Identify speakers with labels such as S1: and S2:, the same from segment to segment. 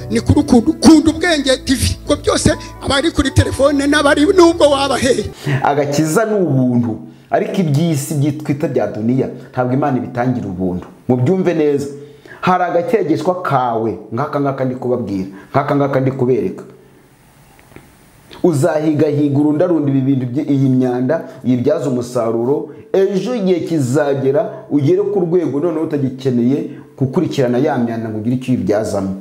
S1: ni kuri ukuntu kunda ubwenge tv ubwo byose abari kuri telefone n'abari nubwo wabaheye
S2: agakiza ni ubuntu ariko iby'isi byitwita bya duniya ntabwo imana ibitangira ubuntu mubyumve neza hari agakegeshwa kawe nk'aka ngaka ndi kubabwira nk'aka ngaka ndi kubereka uzahigahiga urundarunda ibi bintu bye- iyi myanda uyibyaze umusaruro ejo igihe kizagera ugere ku rwego noneho utagikeneye gukurikirana ya myanda ngo ugire icyo uyibyazamo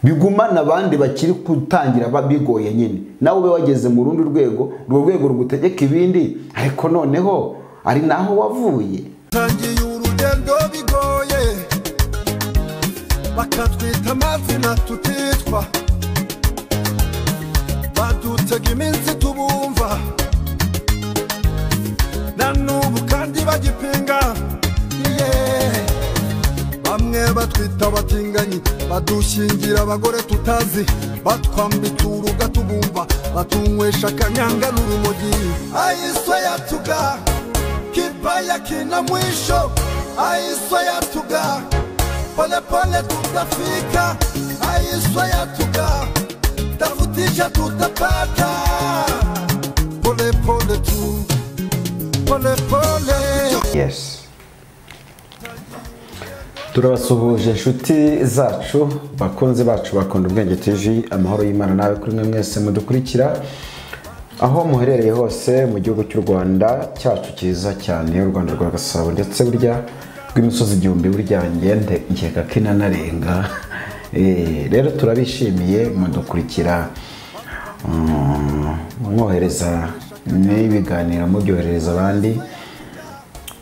S2: bigumana abandi bakiri gutangira ba- bigoye nyine nawe ube wageze mu rundi rwego urwo rwego rugutegeka ibindi ariko noneho ari naho wavuye
S3: tangiye urugendo bigoye bakatwita amazina tutitwa badutega iminsi tubumva na n'ubu kandi bagipinga yeah. bamwe batwita abatinganyi badushingira abagore tutazi batwambika uruga tubumva batunywesha akanyanga n'urumogi ayiswa yatuga kibaya kina mwisho ayiswa yatuga polepole tutafika ayiswa yatuga tafutisha tutapata polepole tu polepole
S2: yesi turabasuhuje inshuti zacu bakunzi bacu bakunda ubwenge tv amahoro y'imana nawe kuri mwe mwese mudukurikira aho muherereye hose mu gihugu cy'u rwanda cyacu cyiza cyane u rwanda rwa gasabo ndetse burya rw'imisozi igihumbi burya ngende nkeka ko inanarenga Eh, rero turabishimiye mudukurikira Mm, mwohereza n'ibiganiro mubyoherereza abandi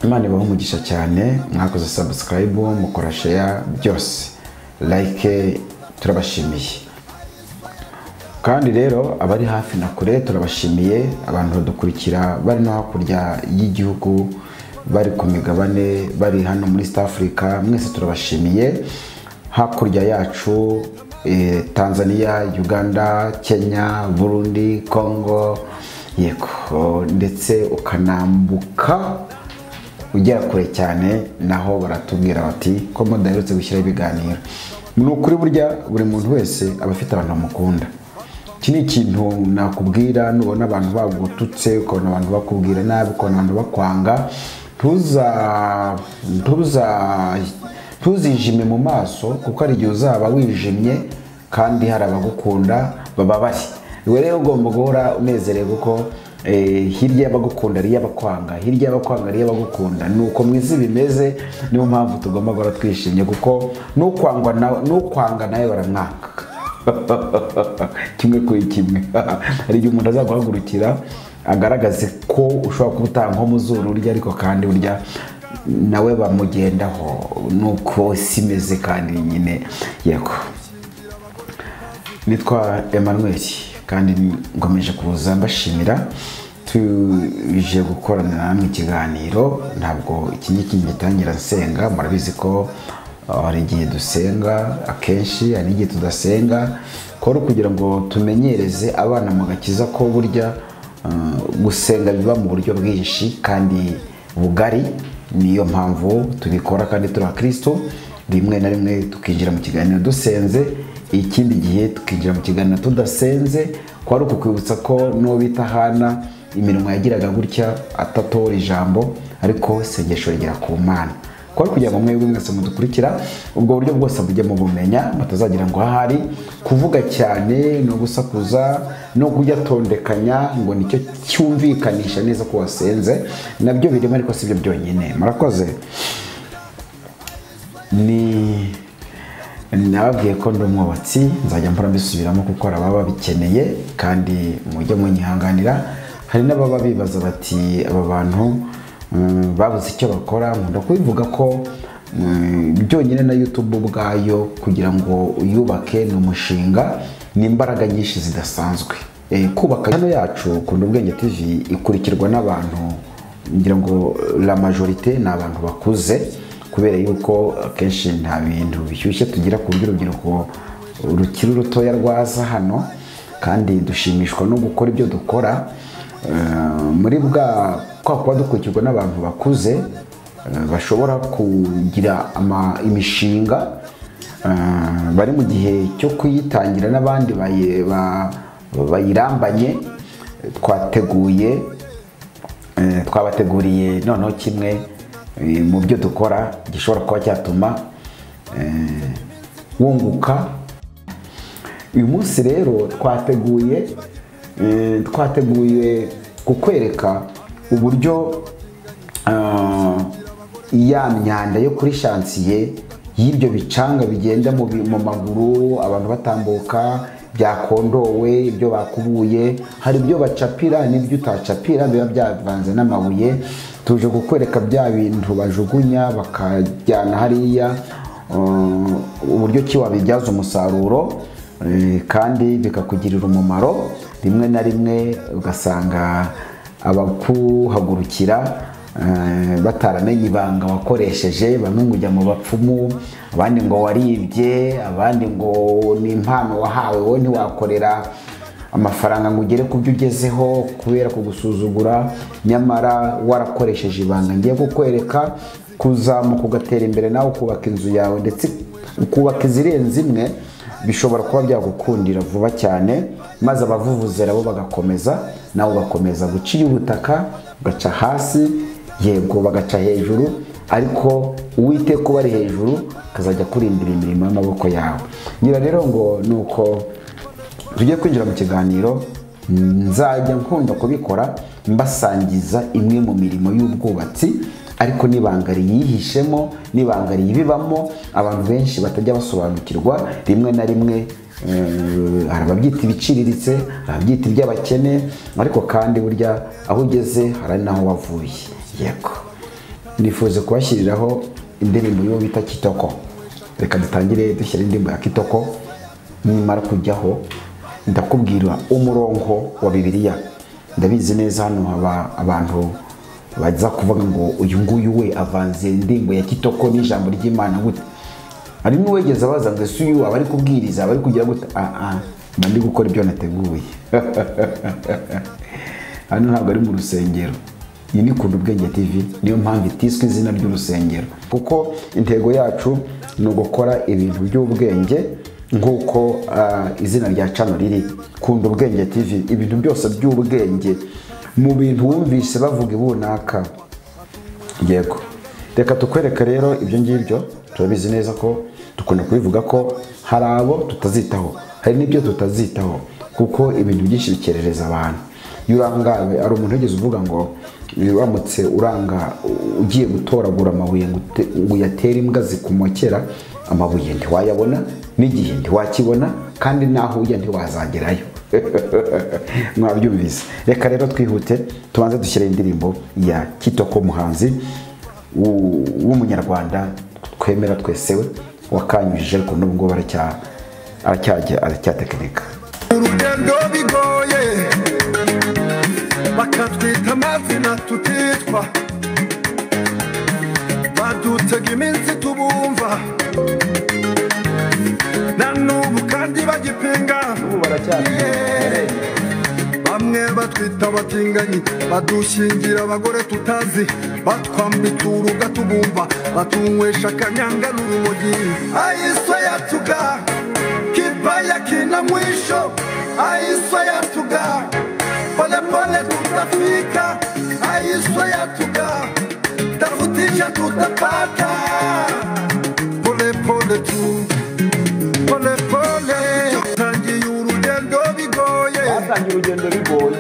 S2: imana ibaha umugisha cyane mwakoze sabusikarayibu mukora sheya byose like turabashimiye kandi rero abari hafi na kure turabashimiye abantu badukurikira bari no hakurya y'igihugu bari ku migabane bari hano muri east africa mwese turabashimiye hakurya yacu eh, tanzania uganda kenya burundi congo yego ndetse ukanambuka ugera kure cyane naho baratubwira bati ko mudaherutse gushyiraho ibiganiro ni ukuri burya buri muntu wese aba afite abantu bamukunda iki ni ikintu nakubwira nubona abantu bagututse ukabona abantu bakubwira nabi ukabona abantu bakwanga ntuza ntuza ntuzijime mu maso kuko hari igihe uzaba wijimye kandi hari abagukunda bababare iwe rero ugomba guhora unezerewe kuko eh, hirya y'abagukunda ari iy'abakwanga hirya y'abakwanga ari iy'abagukunda ni uko mu isi bimeze niyo mpamvu tugomba guhora twishimye kuko n'ukwangwa nawe n'ukwanga nawe baramwanga kimwe kuri kimwe hari igihe umuntu azaguhagurukira agaragaze ko ushobora kuba utanga nko mu zuru urya ariko kandi burya nawe bamugendaho nuko si imeze kandi nyine yego nitwa Emmanuel kandi ngomeje kuza mbashimira tuje gukorana namwe ikiganiro ntabwo iki ngiki ngitangira nsenga murabizi ko uh, hari igihe dusenga akenshi hari n'igihe tudasenga kora kugira ngo tumenyereze abana mu gakiza ko burya uh, gusenga biba mu buryo bwinshi kandi bugari niyo mpamvu tubikora kandi turi abakristo rimwe na rimwe tukinjira mu kiganiro dusenze ikindi gihe tukinjira mu kiganiro tudasenze kwari ukukwibutsa ko n'uwo bita hana imirimo yagiraga gutya atatohora ijambo ariko isengesho rigera ku mana kwari kugira ngo mwebwe mwese mudukurikira ubwo buryo bwose mujye mubumenya mutazagira ngo ahari kuvuga cyane no gusakuza no kujyatondekanya ngo nicyo cyumvikanisha neza ko wasenze nabyo birimo ariko si byo byonyine murakoze ni nababwiye ko ndi umwubatsi nzajya mpora mbisubiramo kuko hari ababa babikeneye kandi mujye munyihanganira hari n'ababa bibaza bati aba bantu mm, babuze icyo bakora nkunda kubivuga ko mm, byonyine na youtube ubwayo kugira ngo uyubake ni umushinga ni imbaraga nyinshi zidasanzwe Eh, kubaka hano yacu kunda ubwenge tv ikurikirwa n'abantu ngira ngo la majorite ni abantu bakuze kubera yuko akenshi nta bintu bishyushye tugira ku buryo urubyiruko rukiri rutoya rwaza hano kandi dushimishwa no gukora ibyo dukora Eh, muri bwa kwa kuba dukurikirwa n'abantu bakuze eh, bashobora kugira ama- imishinga ah, bari mu gihe cyo kuyitangira n'abandi bayi- ba- bayirambanye twateguye eh, twabateguriye noneho kimwe eh, mu byo dukora gishobora kuba cyatuma eh, wunguka uyu munsi rero twateguye eh, twateguye kukwereka uburyo ah, ya myanda yo kuri shansiye y'ibyo bicanga bigenda mu bi- mu maguru abantu batambuka byakondowe ibyo bakubuye hari ibyo bacapira n'ibyo utacapira biba byavanze n'amabuye tuje kukwereka bya bintu bajugunya bakajyana hariya ah, uburyo ki wabibyaza umusaruro Eh, kandi bikakugirira umumaro rimwe na rimwe ugasanga abakuhagurukira eh, bataramenye ibanga wakoresheje bamwe ngo ujya mu bapfumu abandi ngo waribye abandi ngo ni impano wahawe wowe ntiwakorera amafaranga ngo ugere ku byo ugezeho kubera kugusuzugura nyamara warakoresheje ibanga ngiye kukwereka kuzamuka ugatera imbere nawe ukubaka inzu yawe ndetse ukubaka izirenze imwe bishobora kuba byagukundira vuba cyane maze abavuvuzera bo bagakomeza nawe ugakomeza guca ubutaka ugaca hasi yego bagaca hejuru ariko uwiteka uba ari hejuru akazajya kurindira imirimo y'amaboko yawe ngira rero ngo ni uko tugiye kwinjira mu kiganiro nzajya nkunda kubikora mbasangiza imwe mu mirimo y'ubwubatsi ariko n'ibanga riyihishemo n'ibanga riyibibamo abantu benshi batajya basobanukirwa rimwe na rimwe eh, hari ababyita ibiciriritse hari ababyita iby'abakene ariko kandi burya aho ugeze hari n'aho wavuye yego nifuza kubashyiriraho indirimbo y'uwo bita kitoko reka dutangire dushyira indirimbo ya kitoko nimara kujyaho ndakubwira umurongo wa bibiliya ndabizi neza hano haba abantu baza kuvuga ngo uyu nguyu we avanze indirimbo ya kitoko n'ijambo ry'imana gute hari n'uwegeze abaza ngo ese uyu aba ari kubwiriza aba ari kugira gute ah ah mba ndi gukora ibyo nateguye hano ntabwo ari mu rusengero iyi ni kunda ubwenge tv niyo mpamvu itiswe izina ry'urusengero kuko intego yacu ni ugukora ibintu by'ubwenge nk'uko ah, izina rya cano riri kunda ubwenge tv ibintu byose by'ubwenge mu bintu wumvise bavuga ibunaka yego reka tukwereke rero ibyo ngibyo turabizi neza ko dukunda kubivuga ko hari abo tutazitaho hari n'ibyo tutazitaho kuko ibintu byinshi bikerereza abantu iyo urangawe hari umuntu wigeze uvuga ngo uramutse uranga u- ugiye gutoragura amabuye ngo ute- ngo uyatere imbwa zikumokera amabuye ntiwayabona n'igihe ntiwakibona kandi n'aho ujya ntiwazagerayo mwabyumvise reka rero twihute tubanze dushyire indirimbo ya kitoko muhanzi w'u- w'umunyarwanda twemera twesewe wakanyujije ariko n'ubu ngubu aracya- aracyajya aracyatekinika
S3: urugendo bigoye bakatwita amazina tutitwa badutega iminsi tubumva na n'ubu kandi bagipinga Yeah. bamwe batwita abatinganyi badushingira abagore tutazi batwambika uruga tubumva batunywesha akanyanga n'urumogi ayiso yatuga kibaya kina mwisho ayiso yatuga polepole tutafika ayiso yatuga tafutisha tutapata polepole tu polepole tangiye urugendo bigoye
S2: batangira urugendo bigoye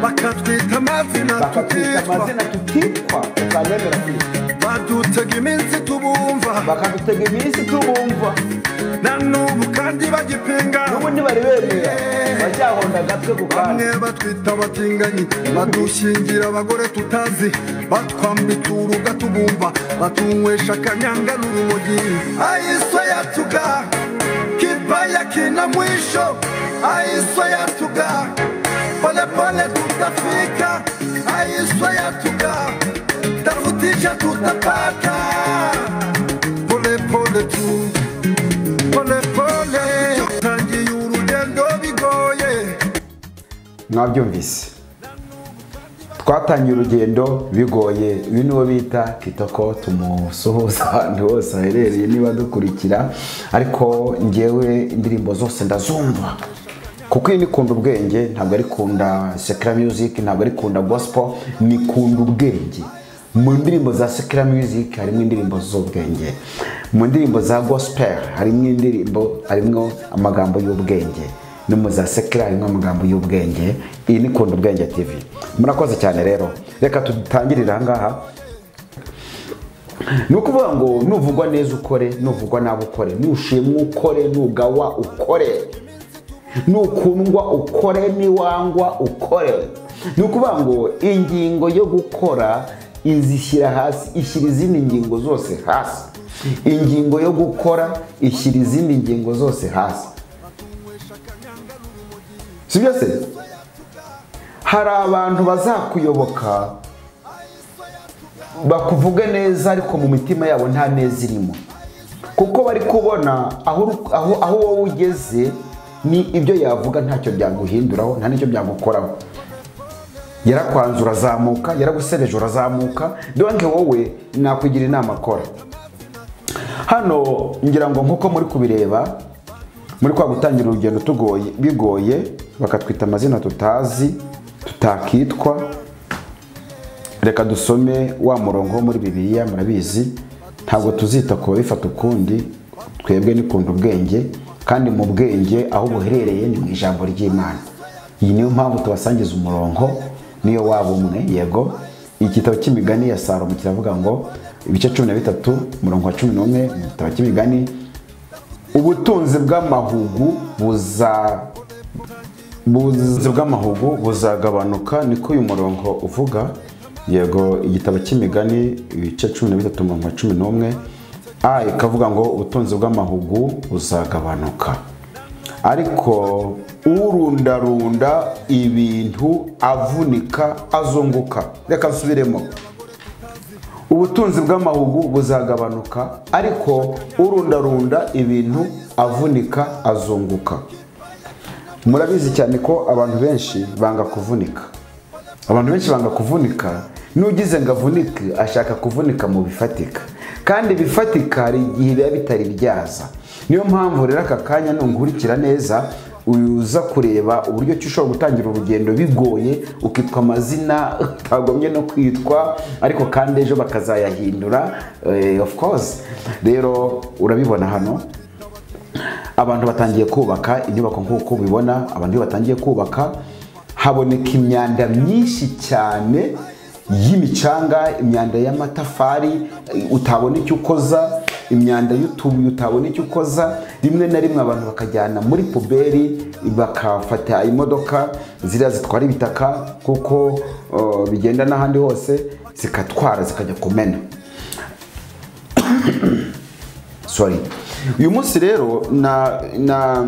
S3: bakatwita amazina
S2: bakatwita
S3: tutitwa
S2: amazina tutitwa tukanyemera kwitwa
S3: badutega iminsi tubumva
S2: bakadutega iminsi tubumva
S3: na n'ubu kandi bagipinga
S2: n'ubundi bari bemera baryahonda agatwe ku kandi
S3: bamwe batwita abatinganyi badushingira abagore tutazi batwambika uruga tubumva batunywesha akanyanga n'urumogi ayiso yatuga kibaya kina mwisho ayiso yatuga polepole tutafika ayiso yatuga tafutisha tutapata polepole tu polepole tangiye urugendo bigoye
S2: mwabyumvise twatangiye urugendo bigoye uyu niwo bita kitoko tumusuhuza ahantu hose aherereye niba dukurikira ariko ngewe indirimbo zose ndazumva kuko iyi nikunda ubwenge ntabwo ari kunda sekira music ntabwo ari kunda gospel ni kunda ubwenge mu ndirimbo za sekira music harimo indirimbo z'ubwenge mu ndirimbo za gospel harimo indirimbo harimo amagambo y'ubwenge no mu za sekira harimo amagambo y'ubwenge iyi ni kunda ubwenge tv murakoze cyane rero reka dutangirire ahangaha ni ukuvuga ngo nuvugwa neza ukore nuvugwa nabi ukore nushimwa ukore nugawa ukore nukundwa ukore niwangwa ukore ni ukuvuga ngo ingingo yo gukora izishyira hasi ishyira izindi ngingo zose hasi ingingo yo gukora ishyira izindi ngingo zose hasi si byo se hari abantu bazakuyoboka bakuvuge neza ariko mu mitima yabo nta neza irimo kuko bari kubona aho uri- aho- aho wowe ugeze ni ibyo yavuga ntacyo byaguhinduraho nta n'icyo byagukoraho yarakwanze urazamuka yaragusereje urazamuka donke wowe nakugira inama akora hano ngira ngo nk'uko muri kubireba muri kwa gutangira urugendo tugoye bigoye bakatwita amazina tutazi tutakitwa reka dusome wa murongo wo muri bibiliya murabizi ntabwo tuzita ku babifata ukundi twebwe nikunda ubwenge kandi mu bwenge aho buherereye ni mu ijambo ry'imana iyi niyo mpamvu tubasangiza umurongo niyo waba umwe yego igitabo cy'imigani ya salomo kiravuga ngo ibice cumi na bitatu umurongo wa cumi n'umwe mu gitabo cy'imigani ubutunzi bw'amahugu buza ubuzi bw'amahugu buzagabanuka niko uyu murongo uvuga yego igitabo cy'imigani ibice cumi na bitatu mirongo cumi n'umwe a ikavuga ngo ubutunzi bw'amahugu buzagabanuka ariko urundarunda ibintu avunika azunguka reka nsubiremo ubutunzi bw'amahugu buzagabanuka ariko urundarunda ibintu avunika azunguka murabizi cyane ko abantu benshi banga kuvunika abantu benshi banga kuvunika n'ugize ngo avunike ashaka kuvunika mu bifatika kandi bifatika hari igihe biba bitari byaza niyo mpamvu rero aka kanya nunkurikira neza uza kureba uburyo ki ushobora gutangira urugendo bigoye ukitwa amazina utagomye no kwitwa ariko kandi ejo bakazayahindura eh, of course rero urabibona hano abantu batangiye kubaka inyubako nk'uko ubibona abantu iyo batangiye kubaka haboneka imyanda myinshi cyane y'imicanga imyanda y'amatafari eh, utabona icyo ukoza imyanda y'utubuye utabona icyo ukoza rimwe na rimwe abantu bakajyana muri puberi bakafata imodoka ziriya zitwara ibitaka kuko eh, bigenda n'ahandi hose zikatwara zikajya kumena sorry uyu munsi rero na na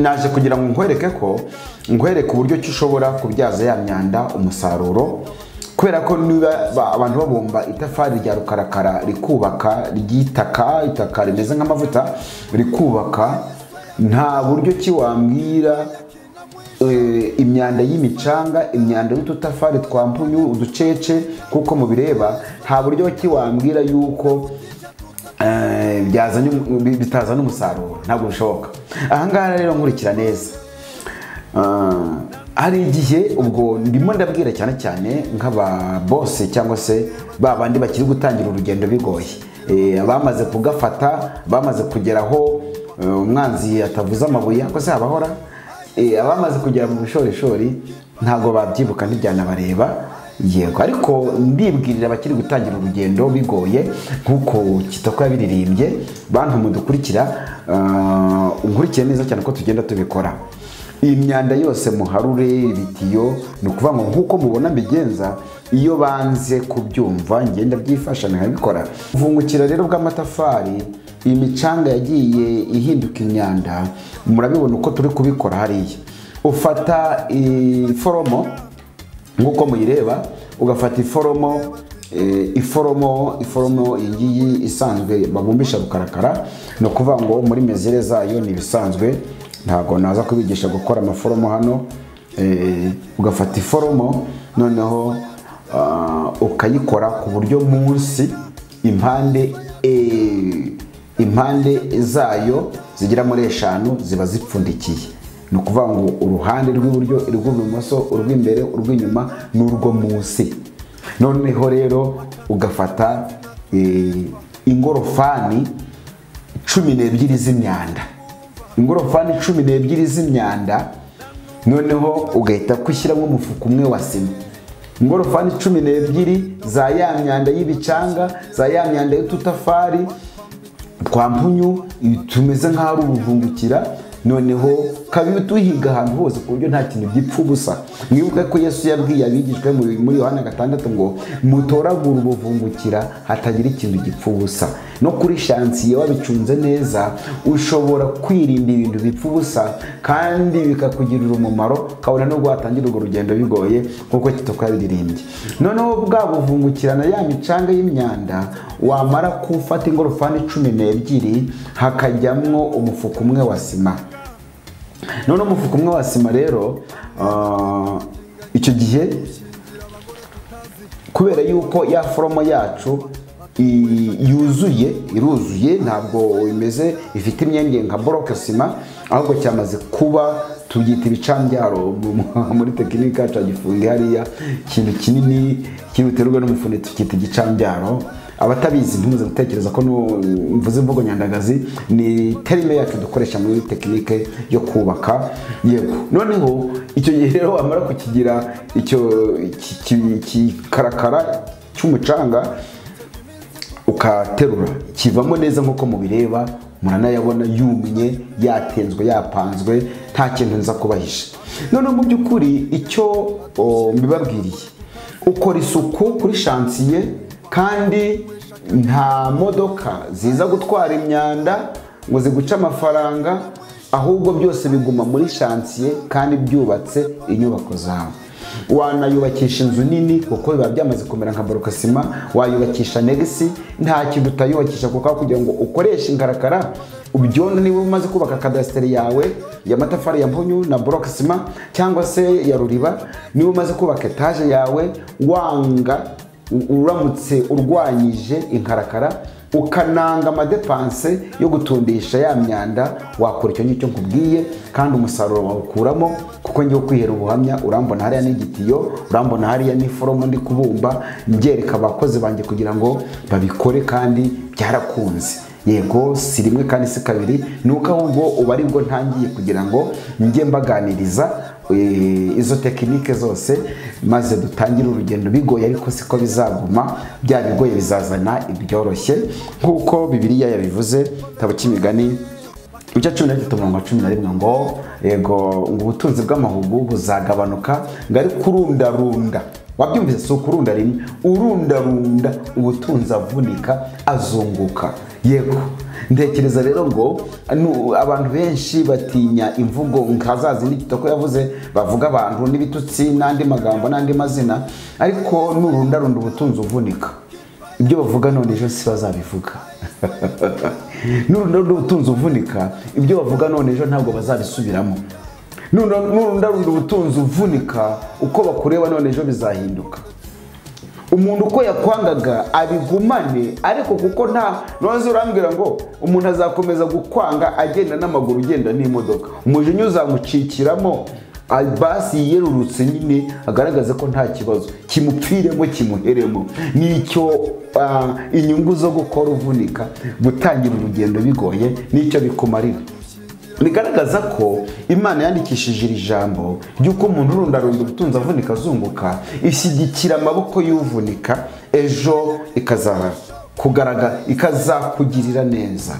S2: naje kugira ngo nkwereke ko nkwereke uburyo ki ushobora kubyaza ya myanda umusaruro kubera ko niba ba- abantu babumba itafari rya rukarakara rikubaka ry'itaka itaka rimeze nk'amavuta rikubaka nta buryo ki wambwira eh, imyanda y'imicanga imyanda y'ututafari twa mpunyu uducece kuko mubireba nta buryo ki wambwira yuko eh, byazanye um- bi- bitazana umusaruro ntabwo bishoboka ahangaha rero nkurikira neza Ah, hari igihe ubwo ndimo ndabwira cyane cyane nk'ababose cyangwa se ba bandi bakiri gutangira urugendo bigoye Eh, abamaze kugafata bamaze kugeraho eh, umwanzi atavuze amabuye ko se habahora Eh, abamaze kugera mu bushorishori ntabwo babyibuka ntibyanabareba yego ariko ndibwirira abakiri gutangira urugendo bigoye nk'uko kitoko yabiririmbye bantu mudukurikira ah, unkurikiye neza cyane ko tugenda tubikora iyi myanda yose muharure ibitiyo ni ukuvuga ngo nk'uko mubona mbigenza iyo banze kubyumva ngenda byifasha nkabikora uvungukira rero bw'amatafari iyi micanga yagiye ihinduka imyanda murabibona uko turi kubikora hariya ufata iforomo nk'uko muyireba ugafata iforomo eh, iforomo iforomo iyi ngiyi isanzwe babumbisha rukarakara ni ukuvuga ngo muri mezere zayo ni ibisanzwe ntabwo naza kubigisha gukora amaforomo hano eh, ugafata iforomo noneho ah, ukayikora ku buryo munsi impande eh, impande zayo zigera muri eshanu ziba zipfundikiye ni ukuvuga ngo uruhande rw'iburyo urw'ibumoso urw'imbere urw'inyuma n'urwo munsi noneho rero ugafata eh, ingorofani cumi n'ebyiri z'imyanda ingorofani cumi n'ebyiri z'imyanda noneho ugahita kwishyiramo umufuka umwe wa sima ingorofani cumi n'ebyiri za ya myanda y'ibicanga za ya myanda y'ututafari twa mpunyu tumeze nk'aho ari uruvungukira noneho kabi tuhiga ahantu hose ku buryo nta kintu gipfa ubusa mwibuke ko yesu yabwiye abigishwa be muri- muri yohana gatandatu ngo mutoragure ubuvungukira hatagira ikintu gipfa ubusa no kuri shansiye wabicunze neza ushobora kwirinda ibintu bipfa ubusa kandi bikakugirira umumaro ukabona nubwo watangira urwo rugendo bigoye kuko kitakabiririmbye noneho bwa buvungukirana ya micanga y'imyanda wamara kufata ingorofani cumi n'ebyiri hakajyamwo umufuka umwe wa sima none umufuka umwe wa sima rero ah, icyo gihe kubera yuko ya foromo yacu i- yuzuye iruzuye ntabwo imeze ifite imyenge nka boroke sima ahubwo cyamaze kuba tubyita ibicanbyaro mu- muri tekiniki yacu yagifunga hariya ikintu kinini kibuterwa n'umufune tukita igicanbyaro abatabizi ntumaze gutekereza ko nu- mvuze imvugo nyandagazi ni terime yacu dukoresha muri tekinike yo kubaka yego noneho icyo gihe rero wamara kukigira icyo ki- ki- kikarakara cy'umucanga ukaterura kivamo neza nk'uko mubireba muranayabona yumye yatenzwe yapanzwe nta kintu nza kubahisha noneho mu by'ukuri icyo o, mbibabwiriye ukora isuku kuri shansiye kandi nta modoka ziza gutwara imyanda ngo ziguce amafaranga ahubwo byose biguma muri shansiye kandi byubatse inyubako zawe wanayubakisha inzu nini kuko biba byamaze kumera nka borokasima wayubakisha negisi nta kintu utayubakisha kuko aho kugira ngo ukoreshe inkarakara ubyondo niba umaze kubaka kadasiteri yawe ya matafari ya mpunyu na borokasima cyangwa se ya ruriba niba umaze kubaka etaje yawe wanga u- uramutse urwanyije inkarakara ukananga amadepanse yo gutundisha ya myanda wakora icyo ngicyo nkubwiye kandi umusaruro wawukuramo kuko ngiye kwihera ubuhamya urambona hariya n'igitiyo urambona hariya n'iforomo ndi kubumba mbyereka abakozi banjye kugira ngo babikore kandi byarakunze yego si rimwe kandi si kabiri ni uko ahubwo ubu ari bwo ntangiye kugira ngo njye mbaganiriza eh, izo tekinike zose maze dutangire urugendo bigoye ariko siko bizaguma bya bigoye bizazana ibyoroshye nk'uko bibiliya yabivuze igitabo cy'imigani ibice cumi na bitatu mirongo cumi na rimwe ngo yego ngo ubutunzi bw'amahugu buzagabanuka ngo ari kurundarunda wabyumvise si ukurunda rimwe urundarunda ubutunzi avunika azunguka yego ntekereza rero ngo nu- abantu benshi batinya imvugo nka za zindi kitoko yavuze bavuga abantu n'ibitutsi n'andi magambo n'andi mazina ariko nurundarunda ubutunzi uvunika ibyo bavuga none ejo si bazabivuga nurundarunda ubutunzi uvunika ibyo bavuga none ejo ntabwo bazabisubiramo nurundarunda ubutunzi uvunika uko bakureba none ejo bizahinduka umuntu uko yakwangaga abigumane ariko kuko nta ntuzi urambwira ngo umuntu azakomeza gukwanga agenda n'amaguru ugenda n'imodoka umujinya uzamucikiramo ah, basi yiyerurutse nyine agaragaze ko nta kibazo kimupfiremo kimuheremo nicyo ah, inyungu zo gukora uvunika gutangira urugendo bigoye nicyo bikumarira bigaragaza ko imana yandikishije iri jambo ry'uko umuntu urundarunda ubutunzi avunika azunguka ishyigikira amaboko y'uvunika ejo ikaza kugaragara ikazakugirira neza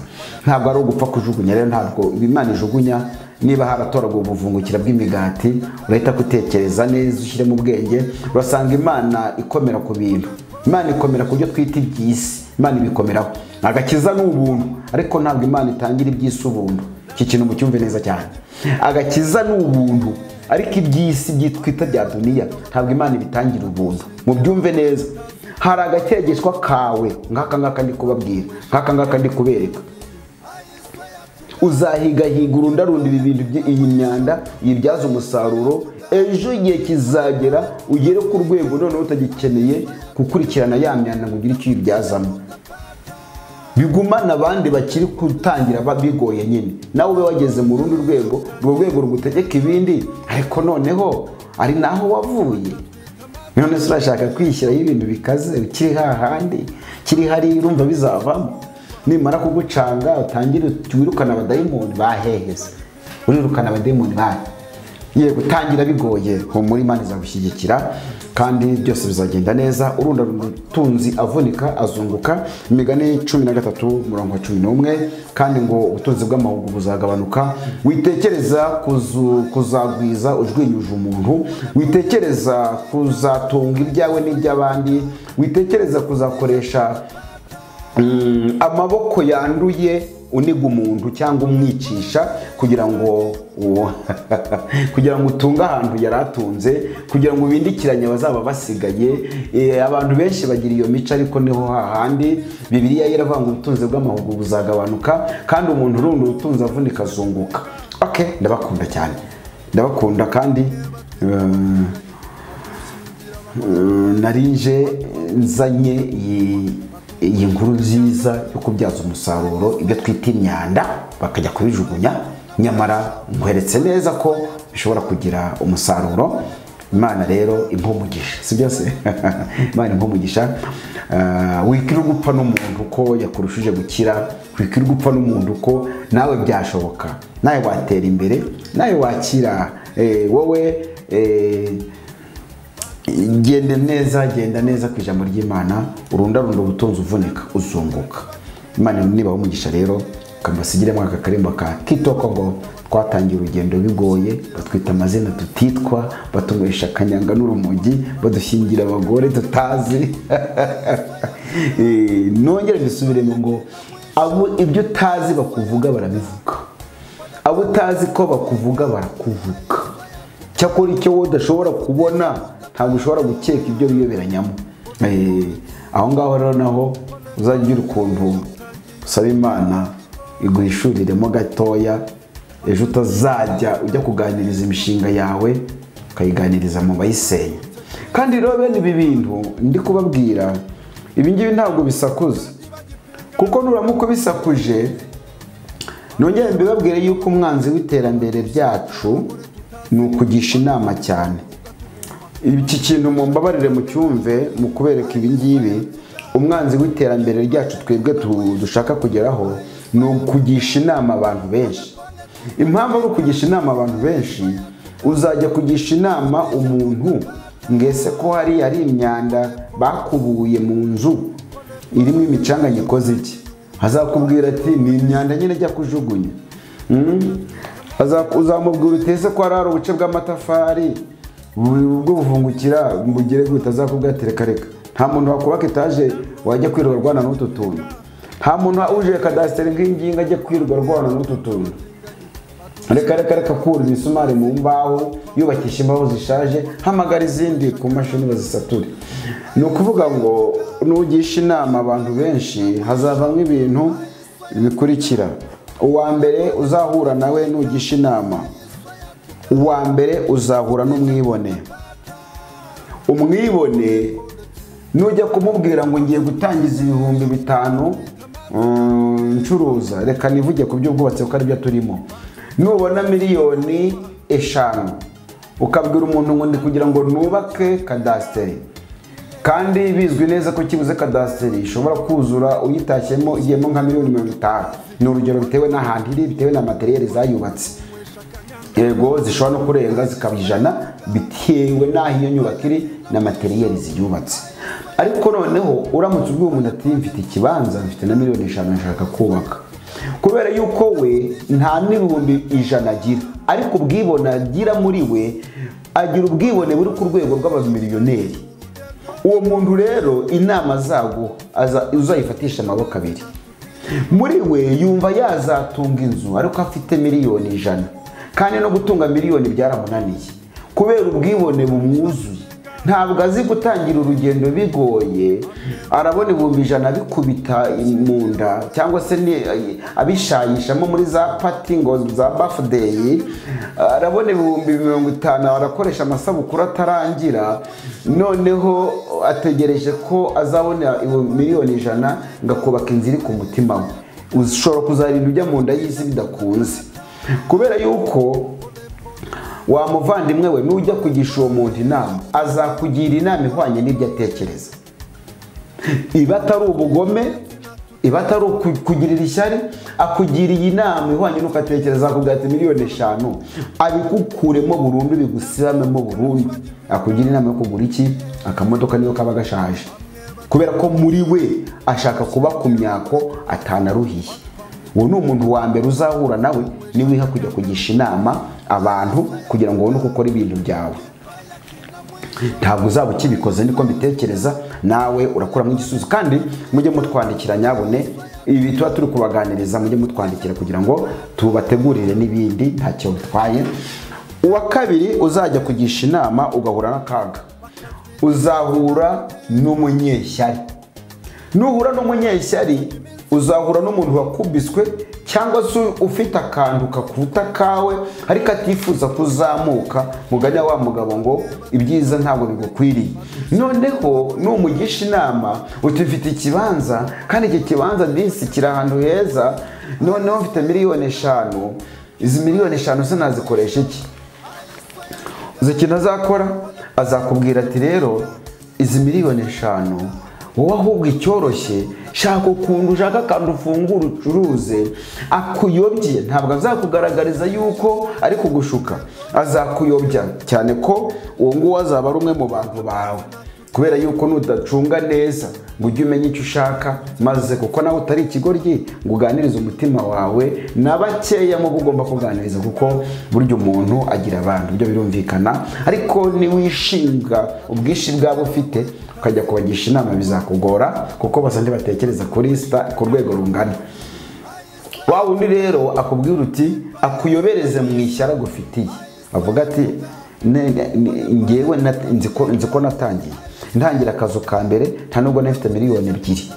S2: ntabwo ari ugupfa kujugunya rero ntabwo imana ijugunya niba haratoragwa ubuvungukira bw'imigati urahita gutekereza neza ushyiremo ubwenge urasanga imana ikomera ku bintu imana ikomera ku byo twita iby'isi imana ibikomeraho agakiza ni ubuntu ariko ntabwo imana itangira iby'isi ubuntu iki kintu mucyumve neza cyane agakiza ni ubuntu ariko iby'isi byitwita bya duniya ntabwo imana ibitangira ubuntu mubyumve neza hari agakegeshwa kawe nk'aka ngaka ndi kubabwira nk'aka ngaka ndi kubereka uzahigahiga urundarunda ibi bintu byi- iyi myanda yibyaza umusaruro ejo igihe kizagera ugere ku rwego noneho utagikeneye gukurikirana ya myanda ngo ugire icyo uyibyazamo bigumana abandi bakiri gutangira ba- bigoye nyine nawe ube wageze mu rundi rwego urwo rwego rugutegeka ibindi ariko noneho ari naho wavuye none se urashaka kwishyiraho ibintu bikaze ukiri hahandi kiri hariya urumva bizavamo nimara kugucanga utangire ut- wirukane abadayimoni baheheze urirukana abadayimoni bahe ye gutangira bigoye humura imana izagushyigikira kandi byose bizagenda neza urunda ubutunzi avunika azunguka imigani cumi na gatatu murongo wa cumi n'umwe kandi ngo ubutunzi bw'amahugu buzagabanuka witekereza kuzu- kuzagwiza ujwinyuje umuntu witekereza kuzatunga ibyawe n'iby'abandi witekereza kuzakoresha Mm, amaboko yanduye uniga umuntu cyangwa umwicisha kugira ngo uwo- kugira ngo utunge ahantu yari atunze kugira ngo ubindikiranye abazaba basigaye Eh, abantu benshi bagira iyo mico ariko niho hahandi bibiliya iravuga ngo ubutunzi bw'amahugu buzagabanuka kandi umuntu urundi ubutunzi avunika azunguka okay ndabakunda cyane ndabakunda kandi eh, narinje nzanye iyi- iyi nkuru nziza yo kubyaza umusaruro ibyo twita imyanda bakajya kubijugunya nyamara nkweretse neza ko bishobora kugira umusaruro imana rero impumugisha si byose imana impumugisha wikwira gupfa n'umuntu ko yakurushije gukira wikwira gupfa n'umuntu ko nawe byashoboka nawe watera imbere nawe wakira eh, wowe eh, genda neza genda neza ku ijambo ry'imana urundarunda ubutunzi uvunika uzunguka imana niba umugisha rero kamusigiremo aka karimbo ka kitoko ngo twatangiye urugendo bigoye batwita amazina tutitwa batunywesha akanyanga n'urumogi badushyingira abagore tutazi Eh, nongere mbisubiremo ngo abo ibyo utazi bakuvuga barabivuga abo utazi ko bakuvuga barakuvuga cyakora icyo wowe udashobora kubona ntabwo ushobora gukeka ibyo wiyoberanyamo Eh, aho ngaho rero naho uzajya ugira ukuntu usaba imana iguhishuriremo gatoya ejo utazajya ujya kuganiriza imishinga yawe ukayiganiriza mu bayisenya kandi rero bene ibi bintu ndi kubabwira ibi ngibi ntabwo bisakuza kuko nuramuka ubisakuje nongere mbibabwire yuko umwanzi w'iterambere ryacu ni ukugisha inama cyane iki kintu mumbabarire mucyumve mu kubereka ibi ngibi umwanzi w'iterambere ryacu twebwe tu- dushaka kugeraho ni ukugisha inama abantu benshi impamvu ari ukugisha inama abantu benshi uzajya kugisha inama umuntu ngese ko hari hari imyanda bakubuye mu nzu irimo imicanga ikoze iki azakubwira ati ni imyanda nyine ajya kujugunya Mm. Aza- uzamubwira utese ko hari hari ubuce bw'amatafari bu- bwo buvungukira bugere gute azakubwira ati reka reka nta muntu wakubaka etaje wajya kwirirwa arwana n'utu tuntu nta muntu uje kadasiteri nk'ingingo ajya kwirirwa arwana n'utu tuntu reka reka reka kura imisumari mu mbaho yubakisha imbaho zishaje hamagara izindi ku mashini bazisature ni ukuvuga ngo nugisha inama abantu benshi hazavamo ibintu bikurikira uwa mbere uzahura nawe nugisha inama uwa mbere uzahura n'umwibone umwibone nujya kumubwira ngo ngiye gutangiza ibihumbi bitanu mm, ncuruza reka nivuge ku by'ubwubatsi kuko aribyo turimo nubona miliyoni eshanu ukabwira umuntu ngo ndi kugira ngo nubake kadasiteri kandi bizwi neza ko kibuze kadasiteri ishobora kuzura uyitashyemo igiyemo nka miliyoni mirongo itanu ni urugero bitewe n'ahantu iri bitewe na materiyeri zayubatse yego zishobora no kurenga zikaba ijana bitewe n'aho iyo nyubako iri na materiyeri ziyubatse ariko noneho uramutse ubwiye umuntu ati mfite ikibanza mfite na miliyoni eshanu nshaka kubaka kubera yuko we nta n'ibihumbi ijana agira ariko ubwibone agira muri we agira ubwibone buri ku rwego rw'abamiliyoneri uwo muntu rero inama zago aza- uzayifatisha amaboko abiri muri we yumva yazatunga inzu ariko afite miliyoni ijana kandi no gutunga miliyoni byaramunaniye kubera ubwibone bumwuzuye ntabwo azi gutangira urugendo bigoye arabona ibihumbi ijana abikubita mu nda cyangwa se ni- abishayishamo muri za pati ngo za bafudeyi arabona ibihumbi mirongo itanu arakoresha amasabukuru atarangira noneho ategereje ko azabona ibihumbi miliyoni ijana ngo akubaka inzu iri ku mutima we ushobora kuzarinda ujya mu nda y'isi bidakunze kubera yuko wa muvandimwe we nujya kugisha uwo muntu inama azakugira inama ihwanye n'ibyo atekereza iba atari ubugome iba atari uku- kugirira ishyari akugiriye inama ihwanye n'uko atekereza akubwira ati miliyoni eshanu abigukuremo burundu bigusibamemo burundu akugira inama yo kugura iki akamodoka niyo kaba gashaje kubera ko muri we ashaka kuba ku myako atanaruhiye uwo ni umuntu wa mbere uzahura nawe niwiha kujya kugisha inama abantu kugira ngo ubone uko ukora ibintu byawe ntabwo uzaba ukibikoze niko mbitekereza nawe urakuramo igisubizo kandi mujye mutwandikira nyabune ibi tuba turi kubaganiriza mujye mutwandikira kugira ngo tubategurire n'ibindi ntacyo bitwaye uwa kabiri uzajya kugisha inama ugahura n'akaga uzahura n'umunyeshyari nuhura n'umunyeshyari uzahura n'umuntu wakubiswe cyangwa se ufite akantu kakuta kawe ariko atifuza kuzamuka mugane wa mugabo ngo ibyiza ntabwo bigukwiriye noneho numugisha inama uti mfite ikibanza kandi icyo kibanza disi kiri ahantu heza noneho mfite miliyoni eshanu izi miliyoni eshanu se nazikoresha iki uzi ikintu azakora azakubwira ati rero izi miliyoni eshanu wowe ahubwo icyoroshye shaka ukuntu ushaka kandi ufungura ucuruze akuyobye ntabwo azakugaragariza yuko ari kugushuka azakuyobya cyane ko uwo nguwo azaba ari umwe mu bantu bawe kubera yuko nudacunga neza ngo ujye umenya icyo ushaka maze kuko nawe utari ikigoryi ngo uganirize umutima wawe na bakeya mu bo ugomba kuganiriza kuko burya umuntu agira abantu ibyo birumvikana ariko niwishinga ubwinshi bwabo ufite ukajya kubagisha inama bizakugora kuko basa ntibatekereza kuri sita ku rwego rungana wa wundi rero akubwira uti akuyobereze mu ishyara agufitiye avuga ati "Ne- ne- ne- ngewe nat- nzi ko- nzi ko natangiye ntangira akazu ka mbere nta nubwo nafite miliyoni ebyiri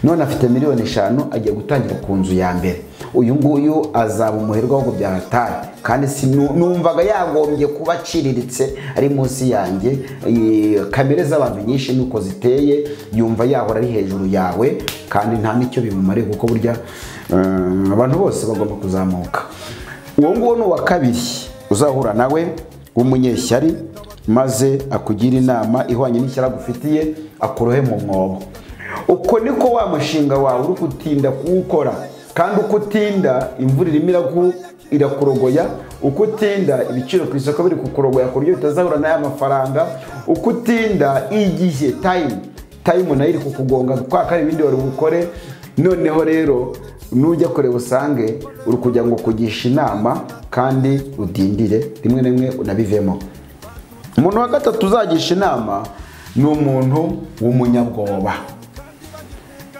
S2: none afite miliyoni eshanu agiye gutangira ku nzu ya mbere uyu nguyu azaba umuherwa ahubwo byahataye kandi si nu- numvaga yagombye kuba aciriritse ari munsi yanjye Eh, kamere z'abantu nyinshi nuko ziteye yumva yahora ari hejuru yawe kandi nta n'icyo bimumariye kuko burya eh, abantu bose bagomba kuzamuka uwo nguwo ni uwa kabiri uzahura nawe w'umunyeshyari maze akugira inama ihwanye n'ishyari agufitiye akurohe mu mwobo uko niko wa mushinga wawe uri gutinda kuwukora kandi uko utinda imvura irimo iraku- irakurogoya uko utinda ibiciro ku isoko biri kukurogoya ku buryo bitazahura n'aya mafaranga uko utinda igihe tayimu tayimu nayo iri kukugonga kuko hari ibindi wari bukore noneho rero nujya kure usange uri kugira ngo ukugishe inama kandi udindire rimwe na rimwe unabivemo umuntu wa gatatu uzagisha inama ni umuntu w'umunyabwoba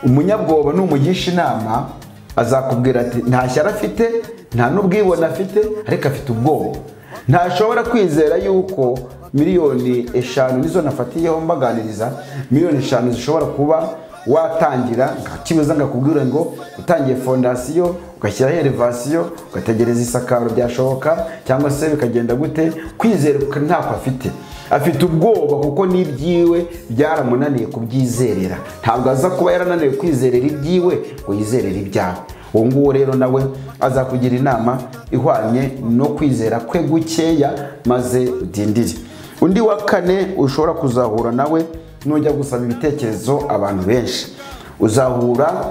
S2: umunyabwoba numugisha inama azakubwira ati nta shyari afite nta n'ubwibone afite ariko afite ubwoba ntashobora kwizera yuko miliyoni eshanu nizo nafatiyeho mbaganiriza miliyoni eshanu zishobora kuba watangira nta kibuza ngo akubwire ngo utangiye fondasiyo ugashyiraho elevasiyo ugategereza isakaro byashoboka cyangwa se bikagenda gute kwizera ntako afite afite ubwoba kuko n'ibyiwe byaramunaniye kubyizerera ntabwo aza kuba yarananiwe kwizerera ibyiwe ngo yizerere ibyawe uwo nguwo rero nawe azakugira inama ihwanye no kwizera kwe gukeya maze udindire undi wa kane ushobora kuzahura nawe nujya gusaba ibitekerezo abantu benshi uzahura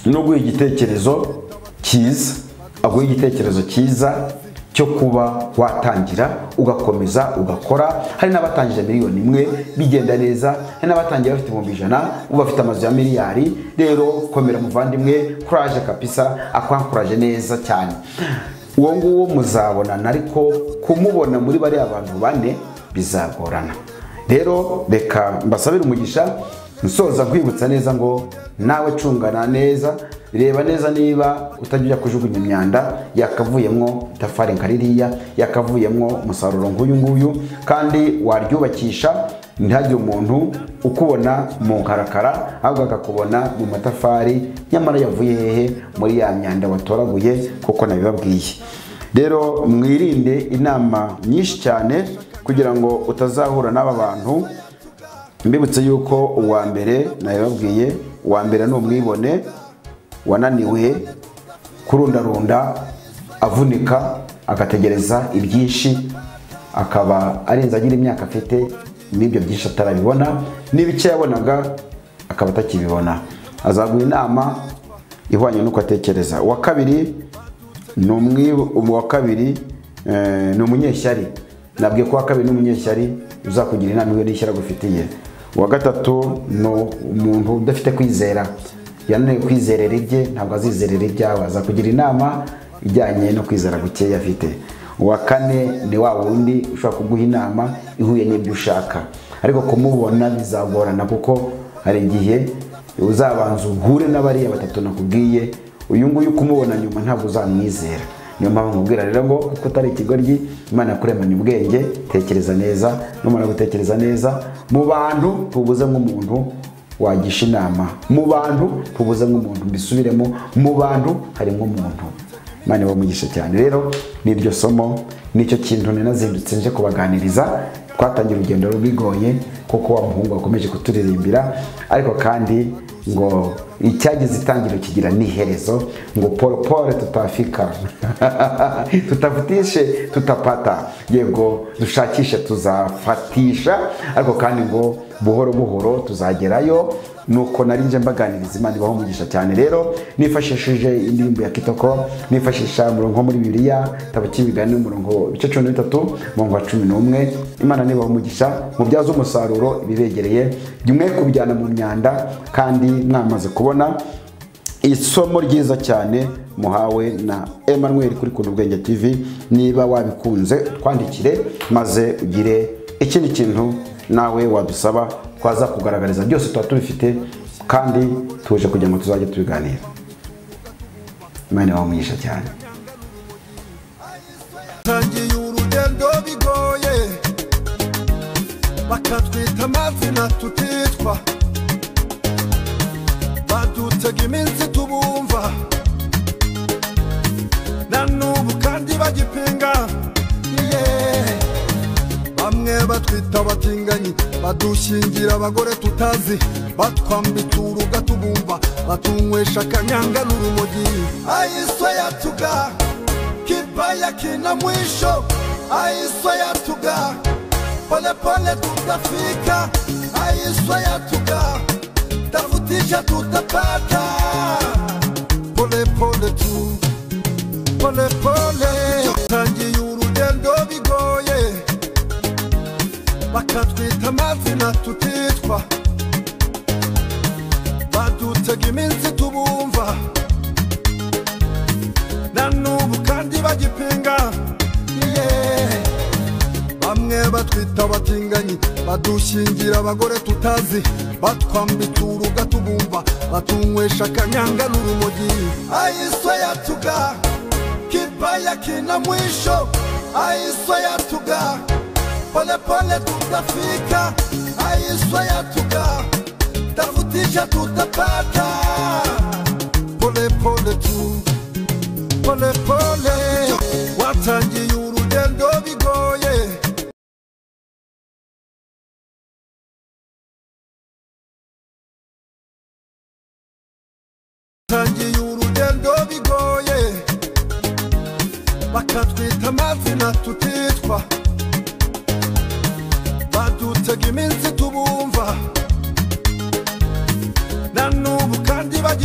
S2: no guha igitekerezo cyiza aguha igitekerezo cyiza cyo kuba watangira ugakomeza ugakora hari n'abatangije miliyoni imwe bigenda neza hari n'abatangiye bafite ibihumbi ijana ubu bafite amazu ya miliyari rero komera muvandimwe kuraje kapisa akwakuraje neza cyane uwo nguwo muzabonana ariko kumubona muri bariya bantu bane bizagorana rero reka mbasabire umugisha nsoza nkwibutsa neza ngo nawe cungana neza reba neza niba utajya ujya kujugunya imyanda yakavuyemo itafari nka ririya yakavuyemo umusaruro nk'uyu nguyu kandi waryubakisha ntihagire umuntu ukubona mu nkarakara ahubwo akakubona mu matafari nyamara yavuye hehe muri ya myanda watoraguye kuko nabibabwiye rero mwirinde inama nyinshi cyane kugira ngo utazahura n'aba bantu mbibutse yuko uwa mbere nabibabwiye uwa mbere ni umwibone wananiwe kurundarunda avunika agategereza ibyinshi akaba arenze agira imyaka afite n'ibyo byinshi atarabibona n'ibice yabonaga akaba atakibibona azaguha inama ihwanye n'uko atekereza uwa kabiri ni umwi uwa kabiri eh, ni umunyeshyari nabwiye ko uwa kabiri ni umunyeshyari uzakugira inama iyo n'ishyari agufitiye uwa gatatu ni umuntu udafite kwizera yananiwe kwizerera ibye ntabwo azizerera ibyawe azakugira inama ijyanye no kwizera gukeya afite uwa kane ni wa wundi ushobora kuguha inama ihuye n'ibyo ushaka ariko kumubona bizagorana kuko hari igihe uzabanza uhure n'abariya batatu nakubwiye uyu nguyu kumubona nyuma ntabwo uzamwizera niyo mpamvu nkubwira rero ngo kuko utari ikigoryi imana yakuremanye ubwenge tekereza neza numara gutekereza neza mu bantu tubuze nk'umuntu wagisha inama mu bantu tubuze nk'umuntu mbisubiremo mu bantu harimo umuntu imana ibamugisha cyane rero ni iryo somo nicyo kintu ninazindutse nje kubaganiriza twatangira urugendo rubigoye kuko wa muhungu wakomeje kuturirimbira ariko kandi ngo icyageze itangiriro kigira n'iherezo ngo poropore tutafika tutafutishe tutapata yego dushakishe tuzafatisha ariko kandi ngo buhoro buhoro tuzagerayo nuko nari nje mbaganiriza imana ibaho umugisha cyane rero nifashishije indirimbo ya kitoko nifashisha umurongo muri bibiliya tabo cy'imigani umurongo ibice cumi na bitatu umurongo wa cumi n'umwe imana nibaho umugisha mubyaze umusaruro ibibegereye mwe kubijyana mu myanda kandi mwamaze kubona isomo ryiza cyane muhawe na Emmanuel kuri kuntu ubwenge tv niba wabikunze twandikire maze ugire ikindi kintu nawe wadusaba twaza kugaragariza byose tuba tubifite kandi tuje kugira ngo tuzajye tubiganira imana wamugisha cyane
S3: tangiye urugendo bigoye bakatwita amazina tutitwa badutega iminsi tubumva na n'ubu kandi bagipinga yeah. bamwe batwita abatinganyi badushingira abagore tutazi batwambitse uruga tubumva batunywesha akanyanga n'urumogi ayiso yatuga kibaya kina mwisho ayiso yatuga polepole tutafika ayiso yatuga tafutisha tutapata polepole tu polepole tangiye urugendo bigoye bakatwita amazina tutitwa badutega iminsi tubumva na n'ubu kandi bagipinga yeah. bamwe batwita abatinganyi badushingira abagore tutazi batwambitse uruga tubumva batunywesha akanyanga n'urumogi ayiso yatuga kibaya kina mwisho ayiso yatuga polepole tutafika, aiswa yatuga, tafutisha tutapata, polepole tu, polepole watangiye urugendo bigoye tangiye urugendo bigoye bakatwita amazina tutitwa badutega iminsi tubumva na n'ubu kandi bajya